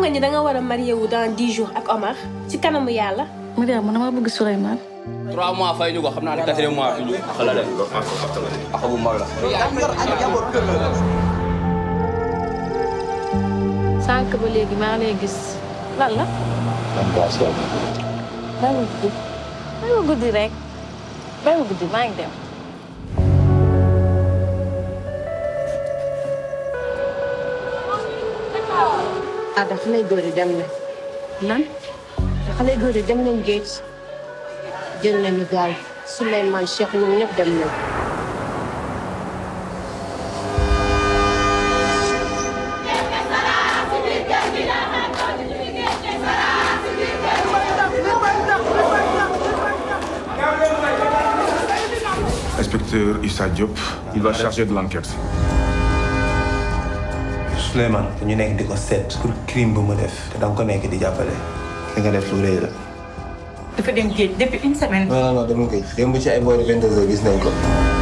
nga ni da nga war a marié wu dans dix jours ak Omar ci kanamu yàlla. Mariam man dama bëgg Souleymane. trois mois fay ñu ko xam naa ne quatrième mois fi ñu xala de ak bu mag la sànq ba léegi maa ngi lay gis lan la. bàyyi ma guddi bàyyi ma guddi rek bàyyi ma guddi maa ngi dem. ah da xale góor yi dem na lan. da xale góor yi dem nañ géej jël nañu gaal Souleymane Cheikh ñoom ñëpp dem nañ Inspecteur Issa Diop, il va charger de l'enquête. Souleymane ñu nekk di ko seet pour crime bu mu def te danga ko nekk di jàppale li nga def lu rëy la. dafa dem géej depuis une semaine. non non non demul koy démb ci ay boori 22 heures gis nañ ko.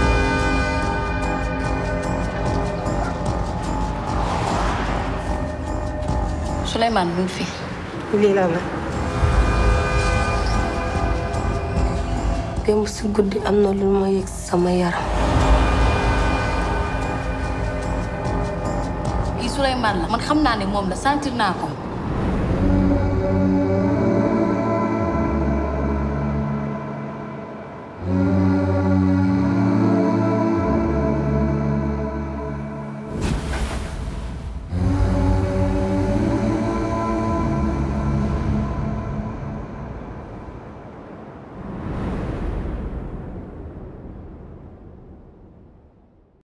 Souleymane mu ngi fi. lii la la démb si guddi am na lu ma yëg sama yaram kii Souleymane la man xam naa ne moom la sentir naa ko.